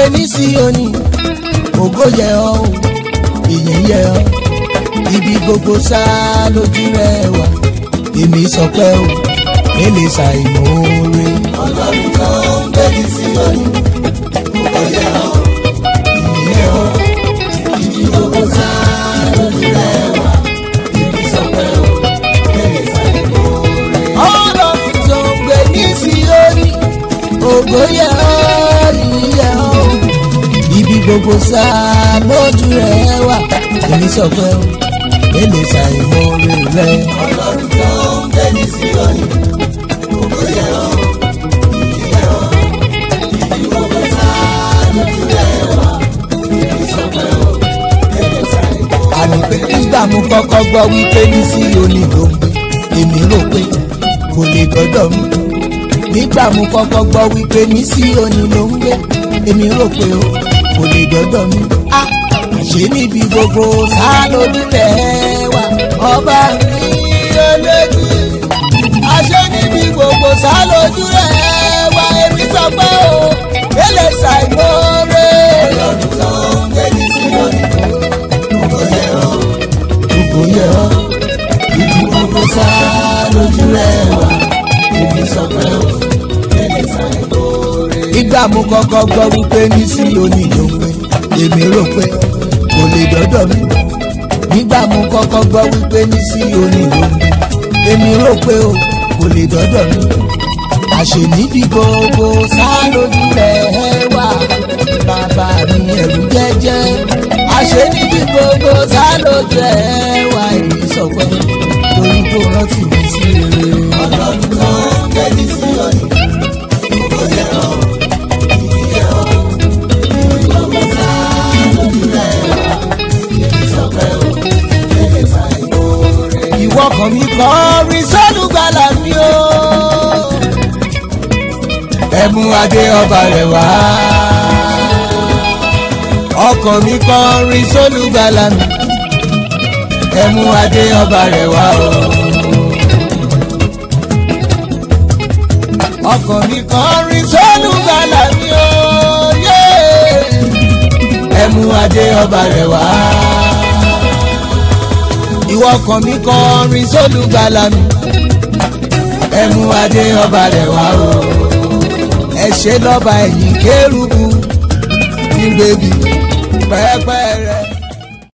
ní Síónì ògo yẹ ọ́ o ìyìn yẹ ọ́ ibi gbogbo sá lójú rẹ wà èmi sọ pé o èlé ṣàìmọ̀ọ́rẹ́. ọlọ́run tó ń gbé ní Síónì ògo yẹ ọ́ ìyìn yẹ ọ́ ibi gbogbo sá lójú rẹ wà èmi sọ pé o èlé ṣàìmọ̀ọ́rẹ́. ọlọ́run tó ń gbé ní Síónì ògo yẹ ọ́ ìyìn yẹ ọ́ ibi gbogbo sá lójú rẹ wà èmi sọ pé o èlé ṣàìmọ̀ọ́rẹ́ rẹ. ọlọ́run tó ń gbé ní Síónì ògo yẹ ọ́ ìyìn yẹ ọ́ ibi gbogbo sá lójú rẹ wà èmi sọ pé o èlé ṣàìmọ̀ọ́rẹ́. àní pé nígbà mo kọ́kọ́ gbọ́ wípé ní Síónì ló ń gbé èmi rò pé kò lè dọ́dọ̀ mi nígbà mo kọ́kọ́ gbọ́ wípé ní Síónì ló ń gbé èmi rò pé o kò lè dọ́dọ̀ mi á ṣe níbi gbogbo sá lójú rẹ̀ wá ọba mi olójú àṣẹ níbi gbogbo sá lójú rẹ̀ wá èmi sọ pé o èlé ṣàìmọ́ọ́rẹ́ ọlọ́run tó ń gbé ní Síónì ògo yẹ ọ́ gbogbo yẹ ọ́ ibi gbogbo sá lójú rẹ wà èmi sọ pé o èlé ṣàìmọ̀ọ́rẹ́. ìgbà mo kọ́kọ́ gbọ́ wípé ní Síónì ló ń gbé èmi rò pé kò lè dọ́dọ̀ mi nígbà mo kọ́kọ́ gbọ́ wípé ní Síónì ló ń gbé èmi rò pé o kò lè dọ́dọ̀ mi àṣẹ níbi gbogbo sá lójú rẹ̀ wà bàbá mi ẹ̀rù jẹ́jẹ́ àṣẹ níbi gbogbo sá lójú rẹ̀ wà èmi sọ pé torí kò rántí mi sí rere. ọlọ́run tó ń gbé ní Síónì ògo yẹ ọ́ ìyìn yẹ ọ́ ibi gbogbo sá lójú rẹ wà èmi sọ pé o èlé ṣàìmọ̀ọ́rẹ́. ìwọ kàn mí kọrin sólùgbàlà mi o. ẹ̀mú adé ọba rẹ̀ wá. ọkàn mi kọrin sólùgbàlà mi. ẹ̀mú adé ọba rẹ̀ wá o. ọkàn mi kọrin sólùgbàlà mi o. yeah. ẹ̀mú adé ọba rẹ̀ wá ìwọ kan mi kọrin sólùgbàlà mi ẹmu adé ọba rẹ̀ wá o ẹ ṣe lọ́ba ẹ̀yìn kérúbù ní bèbí pẹ́pẹ́ rẹ̀.